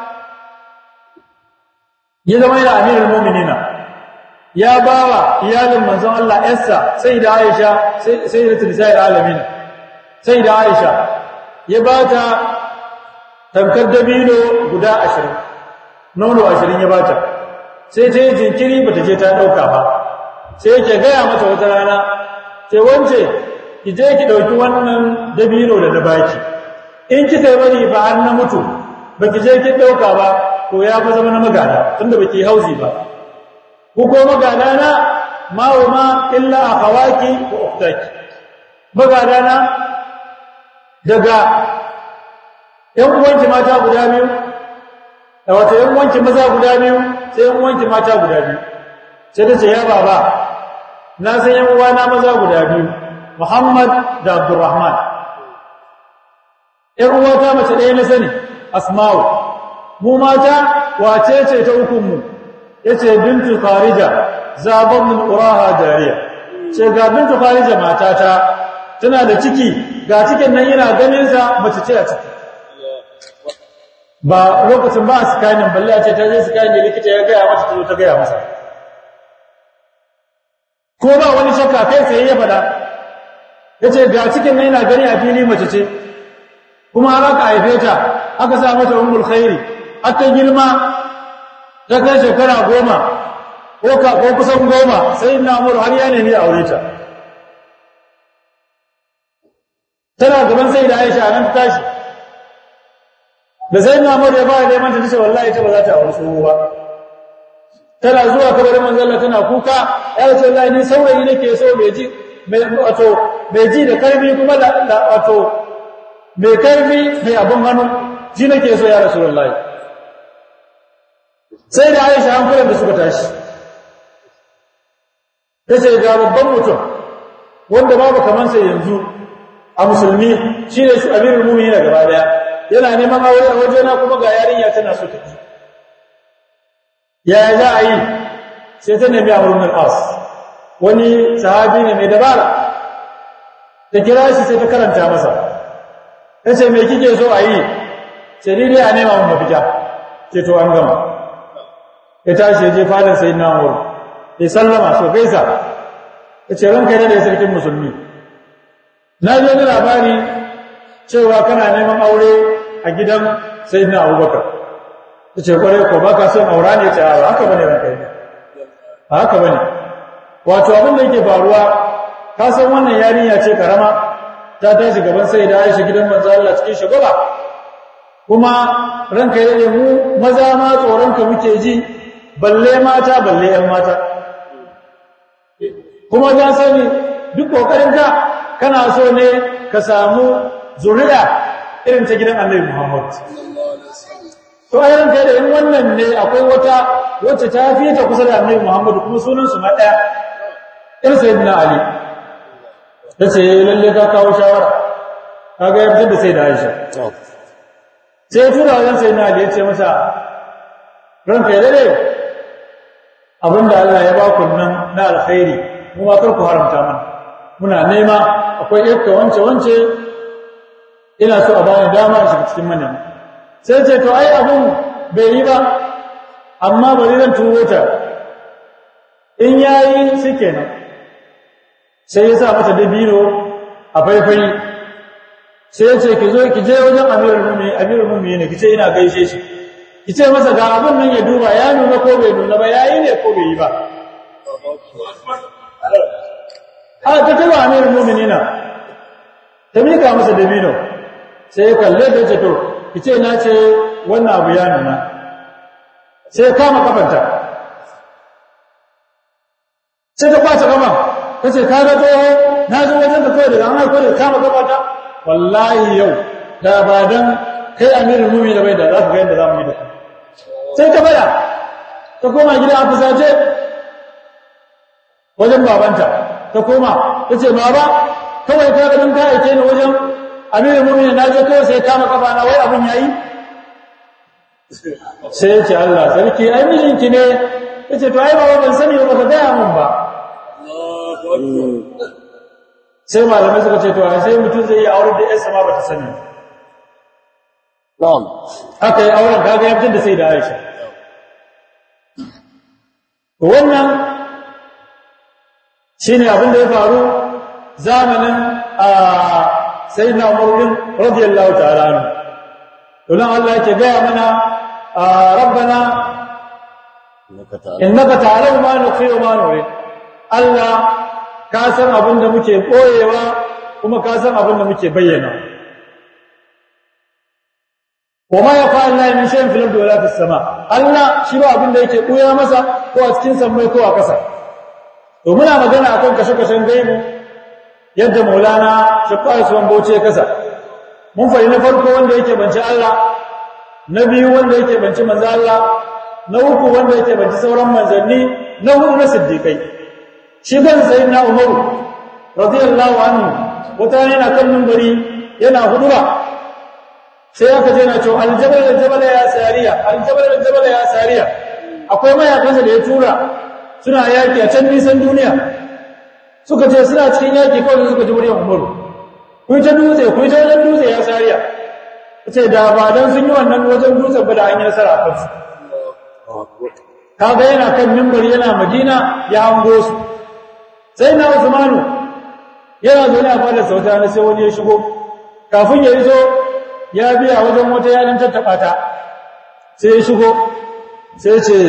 ya zama yana amirul mu'minina ya bawa iyalin manzon Allah Esther sayyida Aisha sayyidatul nisa'il alamin sai da Aisha ya ba ta tankar dabino guda ashirin nono ashirin ya ba ta sai ta yi jinkiri ba ta je ta ɗauka ba sai yake gaya mata wata rana ce wance ki je ki ɗauki wannan dabino da na baki in kika yi bari ba an na mutu ba ki je ki ɗauka ba to ya fa zama na magana tunda ba ki hauzi ba ku ko magana na ma'uma illa a hawaki ko uktaki magana na daga ‘yan uwanki mata guda biyu, da wata ‘yan uwanki maza guda biyu sai ‘yan uwanki mata guda biyu, sai ta ce, “Ya baba, na san ‘yan uwana maza guda biyu, Muhammad da Abdurrahman. ‘yan uwata mace ɗaya na sani asma'u mu mata wace ce ta hukunmu ya ce bintu kharija zaben min ƙuraha jariya ce ga bintu kharija matata tana da ciki ga cikin nan yana ganinsa mace ce a ciki ba lokacin ba a sikanin balle a ce ta je sikanin likita ya gaya mata ta zo ta gaya masa ko ba wani shakka kai sai ya faɗa ya ce ga cikin nan yana gani a fili mace ce kuma har aka haife ta aka sa mata ummul khairi har ta girma ta kai shekara goma ko kusan goma sai na umar har ya nemi aure ta tana gaban sai da aisha nan ta tashi da sai na umar ya fara neman ta tace wallahi ta ba za ta aure tsoho ba tana zuwa kabarin manzon Allah tana kuka ya ce wallahi ni saurayi nake so mai ji mai wato mai ji da karfi kuma da wato mai karfi mai abin hannu ji nake so ya rasulullahi sai da aisha an kula da suka tashi ta ce ga babban mutum wanda babu kaman sai yanzu a musulmi shi ne amirul mu'minin gaba daya yana neman aure a wajena kuma ga yarinya tana so ta ji yaya za a yi sai ta nemi amur min as wani sahabi ne mai dabara ta kira shi sai ta karanta masa ta ce mai kike so a yi sai ni dai a nema mun mafita ce to an gama ya tashi ya je fadin sai na wuri ya sallama so gaisa ya ce ranka ne da ya sarkin musulmi na ji wani labari cewa kana neman aure a gidan sai na abubakar ta ce kwarai ko ba ka son aura ne ta ba haka bane ranka ne ba haka bane wato abin da yake faruwa ka san wannan yarinya ce karama ta tashi gaban sai da Aisha gidan manzo Allah cikin shagaba kuma ranka yake mu maza ma tsoron ka muke ji balle mata balle ƴan mata kuma ta sani duk kokarin ka kana so ne ka samu zuriya irin ta gidan Annabi Muhammad to a ranka da in wannan ne akwai wata wacce ta fi ta kusa da Annabi Muhammad kuma sunan su ma daya irin sayyidina Ali ta ce lalle ka kawo shawara kaga ya fitar da sai da Aisha sai ya tura wajen sai na Ali ya ce masa ranka ya dade abinda Allah ya ba ku nan na alkhairi mu ma kar ku haramta mana muna nema akwai yakka wance wance ina so a bani dama a shiga cikin manema sai ce to ai abun bai yi ba amma bari zan turo ta in yayi shikenan sai ya sa mata dabino a faifai sai ya ce ki zo ki je wajen amirul mu'minin amirul mu'minin ki ce ina gaishe shi ki ce masa ga abin nan ya duba ya nuna ko bai nuna ba yayi ne ko bai yi ba a ta taba amirul mu'minina ta mika masa dabino sai ya kalle ta ce to ki ce na ce wannan abu ya nuna sai ya kama kafanta sai ta kwace kama kace ka ga tsoho na zo wajen da kai daga an haiko da kama gabata wallahi yau da ba dan kai amirul mu'minin da bai da za ka ga yadda za mu yi da kai sai ta bada ta koma gida a fusace wajen babanta ta koma ta ce baba kawai ka ga dan ka aike ni wajen amirul mu'minin na je kawai sai kama kafa na wai abin yayi sai ya ce Allah sarki ai mijinki ne ya ce to ai baba ban sani ba ka gaya mun ba sai malamai suka ce to sai mutum zai yi auren da yarsa ma bata sani na'am aka yi auren kaga ya fitar da sai da Aisha to wannan shine abin da ya faru zamanin a sayyidina Umar bin radiyallahu ta'ala anhu to nan Allah yake gaya mana rabbana innaka ta'lamu ma nukhfi wa ma nurid Allah ka san abin da muke ɓoyewa kuma ka san abin da muke bayyana wa ma yafa'al la min shay'in fil ardi wala fis sama Allah shi ba abin da yake ɓoya masa ko a cikin sammai ko a ƙasa to muna magana akan kashe-kashen gaibu yadda Maulana Shaqqai Usman Bauchi ya kasa mun fari na farko wanda yake banci Allah na biyu wanda yake banci manzo Allah na uku wanda yake banci sauran manzanni na hudu na siddiqai shi kan sayyidina umaru radiyallahu anhu wata yana kan minbari yana huduba sai aka je na cewa aljabal aljabal ya sariya aljabal aljabal ya sariya akwai mayakansa da ya tura suna yaki a can nisan duniya suka ce suna cikin yaki kawai suka ji muryar umaru ku ta dutse ku ta wajen dutse ya sariya ce da ba dan sun yi wannan wajen dutsen ba da an yi nasara a kansu kaga yana kan mimbar yana madina ya hango su sai na usmanu yana zo ne a fadar sauta na sai wani ya shigo kafin ya iso ya biya wajen wata yanin tattaɓa ta sai ya shigo sai ce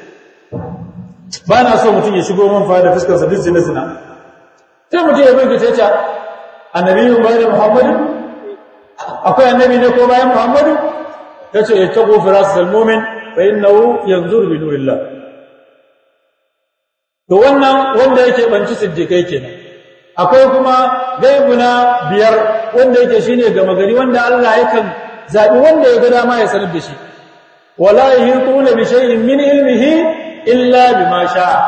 ba na so mutum ya shigo man fada fuskarsa duk zina zina sai mutum ya binki sai ce annabi yin bayan muhammadu akwai annabi ne ko bayan muhammadu ya ce ya taɓo firasu salmomin fa innahu yanzuru bi nurillah to wannan wanda yake banci siddiqai kenan akwai kuma gaibuna biyar wanda yake shine gama gari wanda Allah yakan zabi wanda ya ga dama ya sanar da shi wala yuhituna bi shay'in min ilmihi illa bima sha'a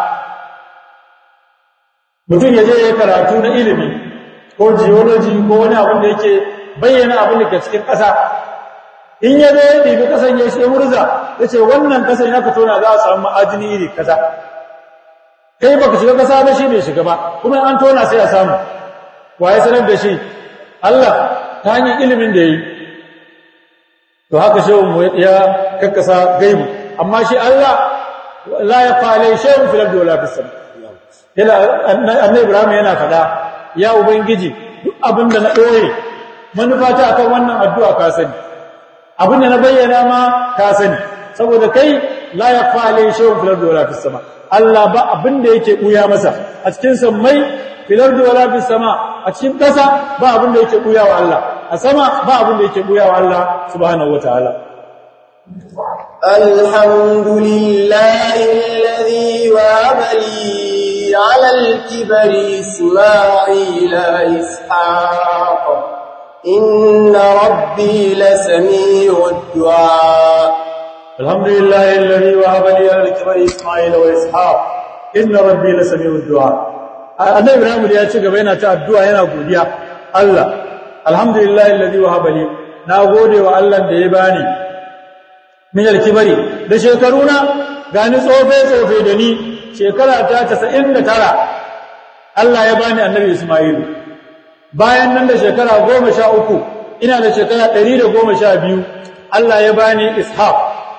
mutum yaje ya karatu na ilimi ko geology ko wani abin da yake bayyana abin da ke cikin ƙasa in ya zo ya ɗibi ƙasan ya shi murza ya ce wannan ƙasan ya ka tona za a samu ma'ajini iri kaza kai baka shiga ƙasa ba shi bai shiga ba kuma an tona sai a samu wa ya sanar da shi Allah ta hanyar ilimin da ya yi to haka shehun mu ya kakkasa gaibu amma shi Allah la ya fale shehun filar da wala fisam yana annabi Ibrahim yana faɗa ya ubangiji duk abin da na ɗoye manufata akan wannan addu'a ka sani abin da na bayyana ma ka sani saboda kai la yakfa alayhi shay'un fil ardi wala fis sama Allah ba abin da yake buya masa a cikin sammai fil ardi wala fis sama a cikin kasa ba abin da yake buya wa Allah a sama ba abin da yake buya wa Allah subhanahu wataala alhamdulillahi alladhi wahaba li ala al-kibri isma'ila ishaq إن ربي لسميع الدعاء الحمد لله الذي وهب لي على الكبر إسماعيل وإسحاق إن ربي لسميع الدعاء annabi Ibrahim ya ci gaba yana ta addu'a yana godiya Allah alhamdulillah alladhi wahaba li na gode wa Allah da ya bani min alkibari da shekaruna gani tsofe tsofe da ni shekara ta 99 Allah ya bani annabi Isma'ilu bayan nan da shekara goma sha uku ina da shekara ɗari da goma sha biyu Allah ya bani ishaq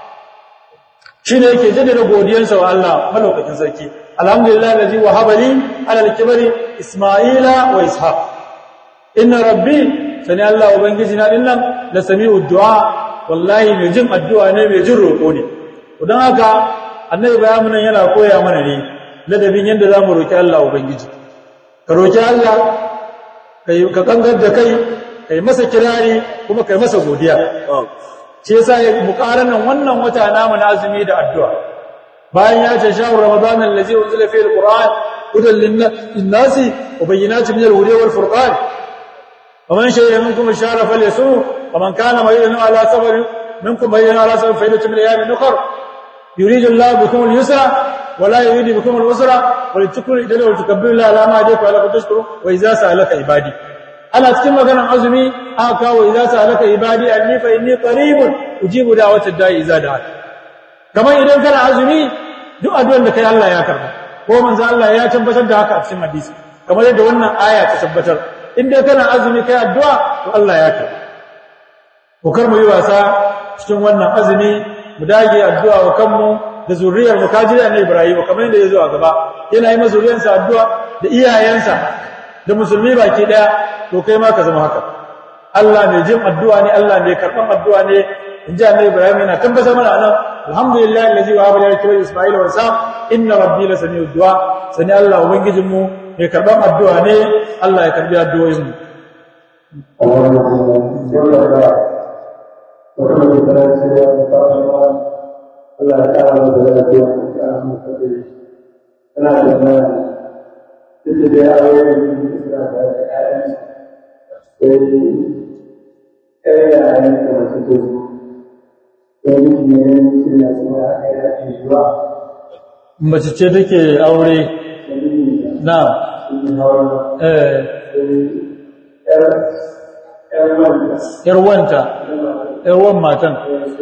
shi ne yake jaddada godiyansa wa Allah malaukakin sarki alhamdulillah lazi wa habali alal kibari isma'ila wa ishaq inna rabbi sani Allah ubangiji na dinnan la sami'u du'a wallahi mai jin addu'a ne mai jin roƙo ne don haka annabi bayanin yana koya mana ne ladabin yadda zamu roki Allah ubangiji ka roki Allah ka kangar da kai kai masa kirari kuma kai masa godiya shi yasa ya muqaranan wannan wata namu na azumi da addu'a bayan ya ce shahru ramadan allazi unzila fihi alquran hudan lin-nasi wa bayyinatin min al-huda wal furqan ومن شهد منكم الشهر فليصوم ومن كان مريضا على سفر منكم مريضا على سفر فعدة من ايام اخر يريد الله بكم اليسر ولا يريد بكم العسر ولتكبروا الى ولتكبروا الله على ما هداكم ولكم تشكروا واذا سالك عبادي ana cikin maganar azumi aka kawo idza sa'alaka ibadi anni fa inni qaribun ujibu da'watad da'i idza da'a kamar idan kana azumi duk addu'ar da kai Allah ya karba ko manzo Allah ya tabbatar da haka a cikin hadisi kamar yadda wannan aya ta tabbatar in dai kana azumi kai addu'a to Allah ya karba ko kar mu yi wasa cikin wannan azumi mu dage addu'a wa kanmu da zuriyar mu kaji da Ibrahim kamar yadda ya zo a gaba yana yi masa zuriyarsa addu'a da iyayensa da musulmi baki daya to kai ma ka zama haka Allah mai jin addu'a ne Allah mai karban addu'a ne in ji annabi Ibrahim yana tabbatar mana anan alhamdulillah allazi wa habala yakra isma'ila wa sa inna rabbi la sami'u du'a sani Allah ubangijin mu mai karban addu'a ne Allah ya karbi addu'o'in mu Allah ya kara mu da lafiya ya kara mu da Ina da duk da ya aure da da ƴaƴan sai ƴaƴan da masu to sai miji ne suna suna ƴaƴa ke zuwa mace ce take aure na eh yar wanta yar wan matan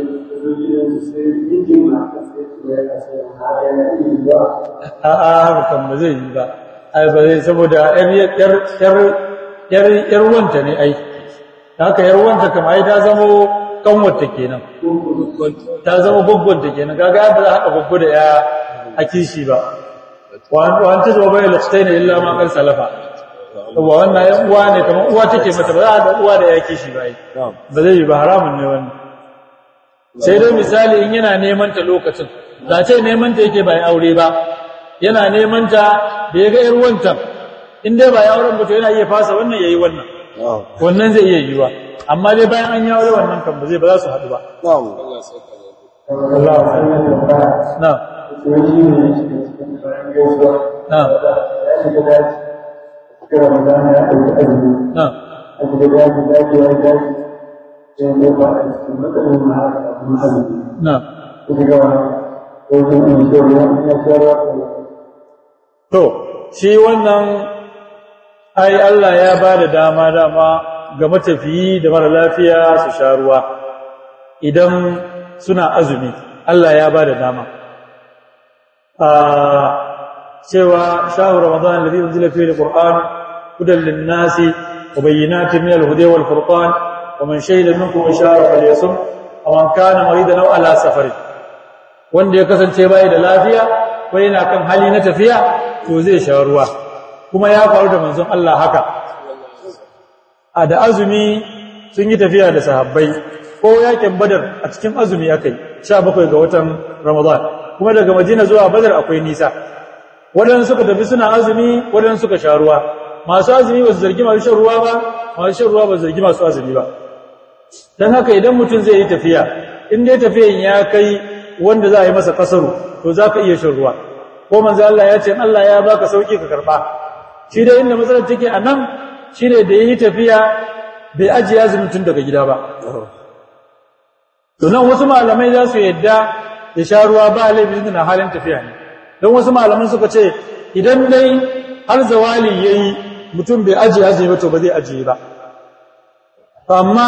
a a haka kan ba zai yi ba ai ba zai saboda yar yar yar yar yar wanta ne ai haka yar wanta kam ai ta zama kanwarta kenan ta zama goggonta kenan kaga ba za haka goggo da ya a kishi ba wa an ta zama bai lakstaina illa ma kan salafa wa wannan yan uwa ne kamar uwa take mata ba za a da uwa da ya kishi ba ai ba zai yi ba haramun ne wannan sai dai misali in yana neman ta lokacin da ce neman ta yake bai aure ba yana neman ta da ya ga yar wancan in dai ba ya auren ba to yana iya fasa wannan yayi wannan wannan zai iya yiwa amma dai bayan an yi aure wannan kan ba zai ba za su haɗu ba Allah na na na na to shi wannan ai Allah ya ba da dama dama ga matafiyi da mara lafiya su sha ruwa idan suna azumi Allah ya ba da dama a cewa shahru ramadan alladhi unzila fihi alquran hudan lin-nasi wa bayyinatin min al-huda wal furqan wa man shahida minkum ishara falyasum wa man kana maridan aw ala safarin wanda ya kasance bai da lafiya ko yana kan hali na tafiya to zai sha ruwa kuma ya faru da manzon Allah haka a da azumi sun yi tafiya da sahabbai ko yakin badar a cikin azumi akai 17 ga watan ramadan kuma daga madina zuwa badar akwai nisa wadannan suka tafi suna azumi wadannan suka sha ruwa masu azumi ba su zargi masu shan ruwa ba masu shan ruwa ba su zargi masu azumi ba dan haka idan mutum zai yi tafiya in dai tafiyan ya kai wanda za a yi masa kasaru to za ka iya shan ruwa ko manzo Allah ya ce Allah ya baka sauki ka karba shi dai inda matsalar take a nan shi ne da yi tafiya bai ajiye azumin tun daga gida ba to nan wasu malamai za su yadda ya sha ruwa ba laifin na halin tafiya ne don wasu malaman suka ce idan dai har zawali yayi mutum bai ajiye azumi ba to ba zai ajiye ba amma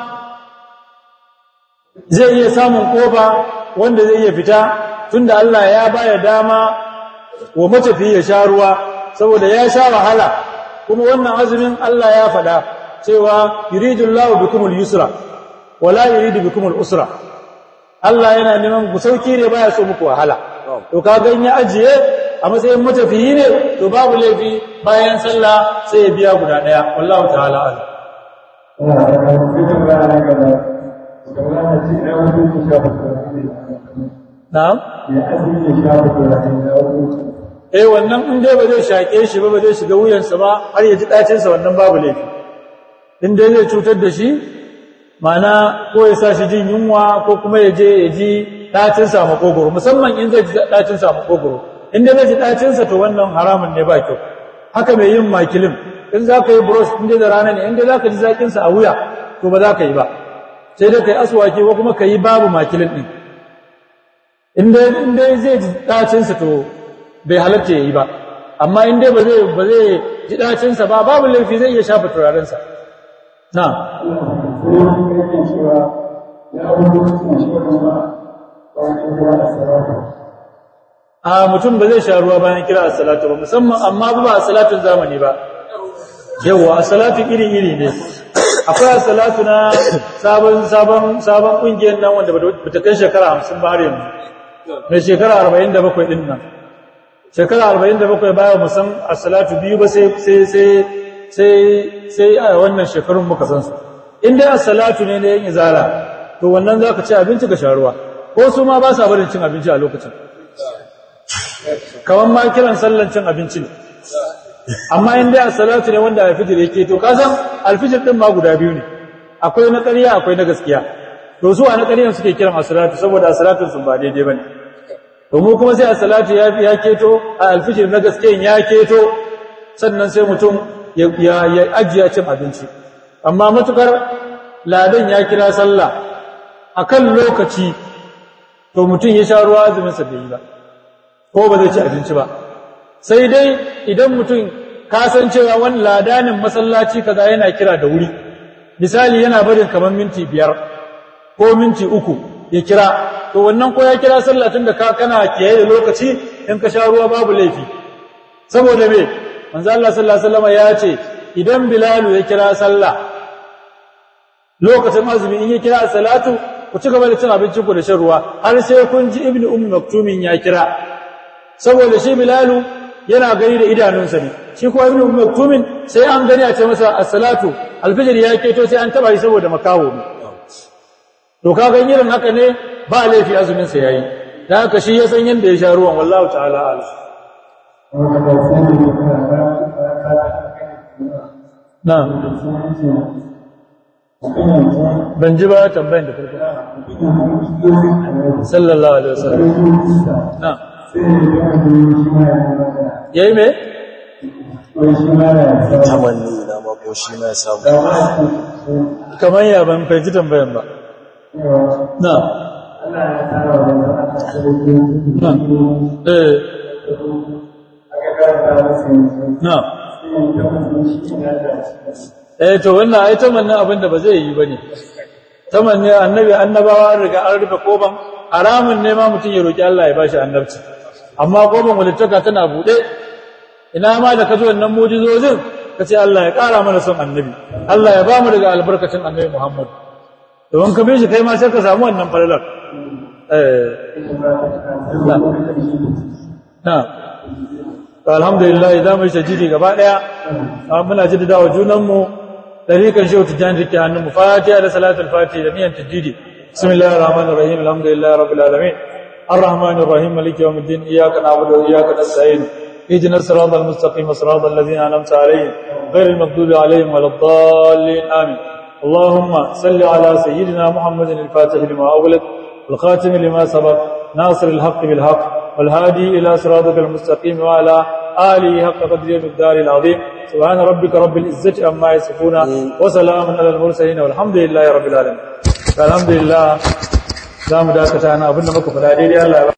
zai iya samun kofa wanda zai iya fita tunda Allah ya baya dama wa matafi ya sha ruwa saboda ya sha wahala kuma wannan azumin Allah ya faɗa cewa yuridullahu bikumul yusra wala yuridu bikumul usra Allah yana neman ku sauki ne baya so muku wahala to kaga in ya ajiye a matsayin matafiyi ne to babu laifi bayan sallah sai ya biya guda daya wallahu ta'ala a'lam na'am eh wannan in dai ba zai shake shi ba ba zai shiga wuyansa ba har ya ji dacin sa wannan babu laifi in dai zai cutar da shi mana ko ya sa shi jin yunwa ko kuma ya je ya ji dacin sa makogoro musamman in zai ji dacin sa makogoro in dai zai ji dacin sa to wannan haramun ne ba kyau haka mai yin makilin in za ka yi brush in dai da rana ne in dai za ka ji zakin sa a wuya to ba za ka yi ba sai dai ka yi aswaki ko kuma ka yi babu makilin din in dai zai ji dacinsa to bai halatta ya yi ba amma in dai ba zai ba zai ji dacinsa ba babu laifi zai iya shafa turarensa na a mutum ba zai sha ruwa bayan kira as-salatu ba musamman amma ba a salatun zamani ba yawa as-salatu iri-iri ne akwai as-salatu na sabon sabon sabon kungiyar nan wanda bata kai shekara 50 ba har yanzu mai shekara 47 din nan shekara 47 baya musan as-salatu biyu ba sai sai sai sai sai a wannan shekarun muka san su in dai as-salatu ne da yin izala to wannan zaka ci abinci ka sharuwa ko su ma ba sa barin cin abinci a lokacin kaman ma kiran sallan cin abinci ne amma in dai as-salatu ne wanda al-fitr yake to ka san al-fitr din ma guda biyu ne akwai na ƙarya akwai na gaskiya to su a na ƙaryan suke kiran as-salatu saboda as-salatun sun ba daidai bane to mu kuma sai as-salatu ya ya keto a al-fitr na gaskiyan ya keto sannan sai mutum ya ya ajiya cin abinci amma matukar ladan ya kira sallah akan lokaci to mutum ya sha ruwa azumin sa bai yi ba ko ba zai ci abinci ba sai dai idan mutum ka san cewa wani ladanin masallaci kaza yana kira da wuri misali yana barin kamar minti biyar ko minti uku ya kira to wannan ko ya kira sallah tun da ka kana kiyaye da lokaci in ka sha ruwa babu laifi saboda me manzo Allah sallallahu alaihi wasallam ya ce idan bilalu ya kira sallah lokacin azumi in ya kira salatu ku ci gaba da cin abincin ku da shan ruwa har sai kun ji ibnu ummi maktumin ya kira saboda shi bilalu yana gani da idanunsa ne shi kuma ibnu ummi maktumin sai an gani a ce masa as-salatu al-fajr ya keto sai an taba shi saboda makaho ne to kaga irin haka ne ba laifi azumin sa yayi dan haka shi ya san yanda ya sha ruwan wallahi ta'ala a'lam na ban ji ba tambayin da farko sallallahu alaihi wasallam na yayi me tamanni na mako shi ma ya samu kamar ya ban fahimci tambayan ba na na eh na eh to wannan ai tamannin abin da ba zai yi bane tamanni annabi annabawa an riga an rufe koban haramun ne ma mutum ya roki Allah ya bashi annabci amma koban walittaka tana bude ina ma da kazo wannan mu'jizozin kace Allah ya kara mana son annabi Allah ya bamu daga albarkacin annabi Muhammad to in ka bi shi kai ma sai ka samu wannan falalar eh na to alhamdulillah idan mai tajidi gaba daya muna jaddada wa junanmu dariƙan shehu tijjani rike hannunmu fatiha da salatul fatiha da niyan tajidi bismillahir rahmanir rahim alhamdulillahi rabbil alamin arrahmanir rahim maliki yawmiddin iyyaka na'budu wa iyyaka nasta'in اهدنا الصراط المستقيم صراط الذين انعمت عليهم غير المغضوب عليهم ولا الضالين امين اللهم صل على سيدنا محمد الفاتح لما اغلق والخاتم لما سبق ناصر الحق بالحق والهادي الى صراطك المستقيم وعلى آله حق قدره الدار العظيم سبحان ربك رب العزة عما يصفون وسلام على المرسلين والحمد لله رب العالمين الحمد لله za mu dakata na abinda muka faɗa daidai Allah